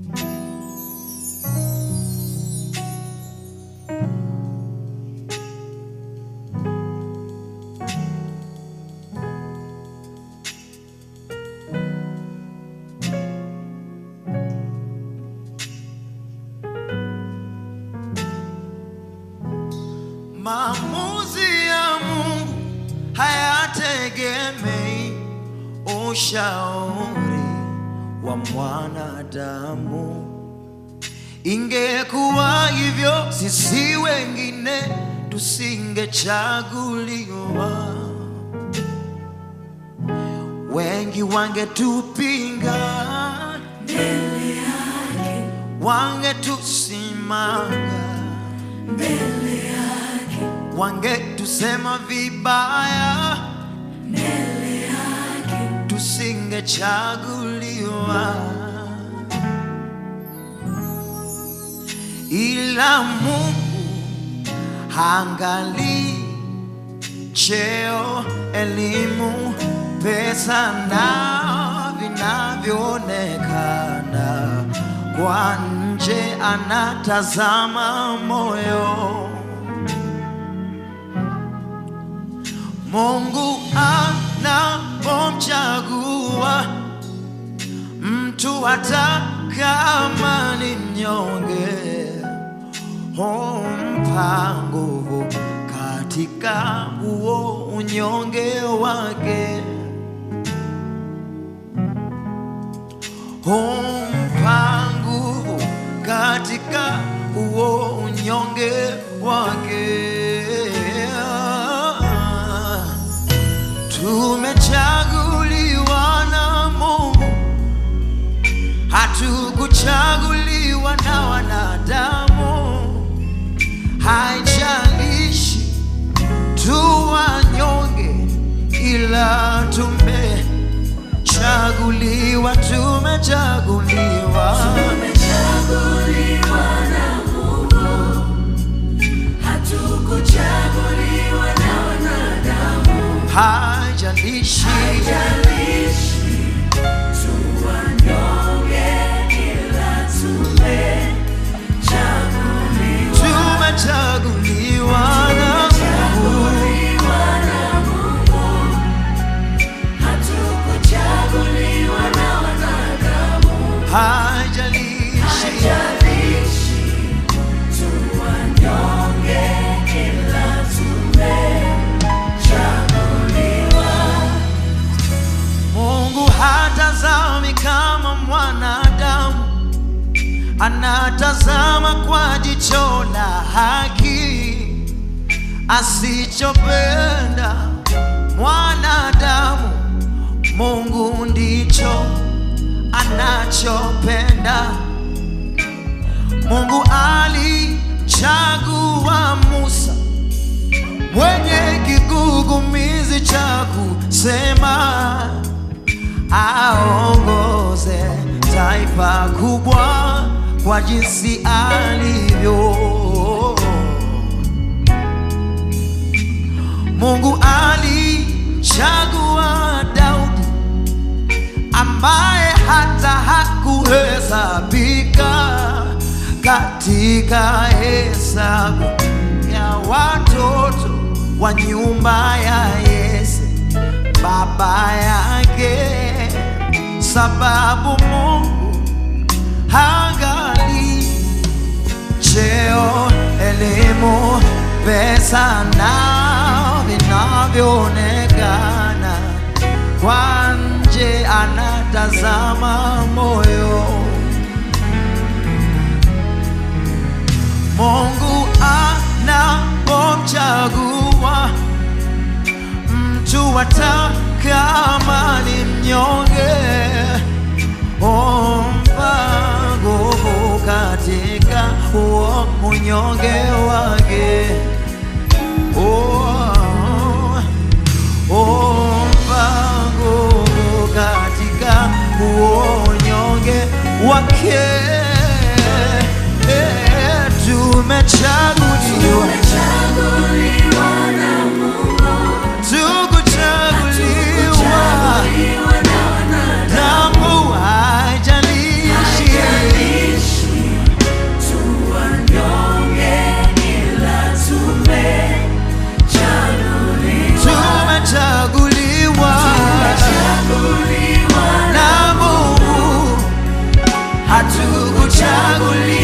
Maamuzi ya Mungu hayategemei ushauri wa mwanadamu. Ingekuwa hivyo, sisi wengine tusingechaguliwa, wengi wangetupinga, wangetusimanga wangetusema vibaya, tusingechaguliwa, ila Mungu haangalii cheo, elimu, pesa na vinavyoonekana kwa nje, anatazama moyo. Mungu anapomchagua mtu hata kama ni mnyonge, humpa nguvu katika huo unyonge wake, humpa nguvu katika huo unyonge wake. Tumechaguliwa na Mungu, hatukuchaguliwa na wanadamu. Haijalishi tu wanyonge, ila tumechaguliwa, tumechaguliwa. Tumechaguliwa na Mungu, hatukuchaguliwa na wanadamu. Haijalishi Haijalishi tu wanyonge, ila tumechaguliwa. tumechaguliwa na Mungu. Tumechaguliwa na Mungu, hatukuchaguliwa na wanadamu. Haijalishi Haijalishi tu wanyonge, ila tumechaguliwa. Mungu hatazami kama mwanadamu, anatazama kwa jicho la haki. Asichopenda mwanadamu, Mungu ndicho anachopenda. Mungu alichagua Musa mwenye kigugumizi cha kusema aongoze taifa kubwa kwa jinsi alivyo. Mungu alichagua Daudi ambaye hata hakuhesabika katika hesabu ya watoto wa nyumba ya Yese baba yake, sababu Mungu haangalii cheo, elimu, pesa na vinavyoonekana kwa nje, anatazama moyo. Mungu anapomchagua mtu hata kama ni mnyonge, humpa nguvu katika huo unyonge wake. Oh, humpa nguvu katika huo unyonge wake. Eh, Tumechaguliwa, Tumechaguliwa na Mungu, tukuchaguliwa tumechaguliwa na wanadamu. Damu haijalishi, Haijalishi hatukuchaguliwa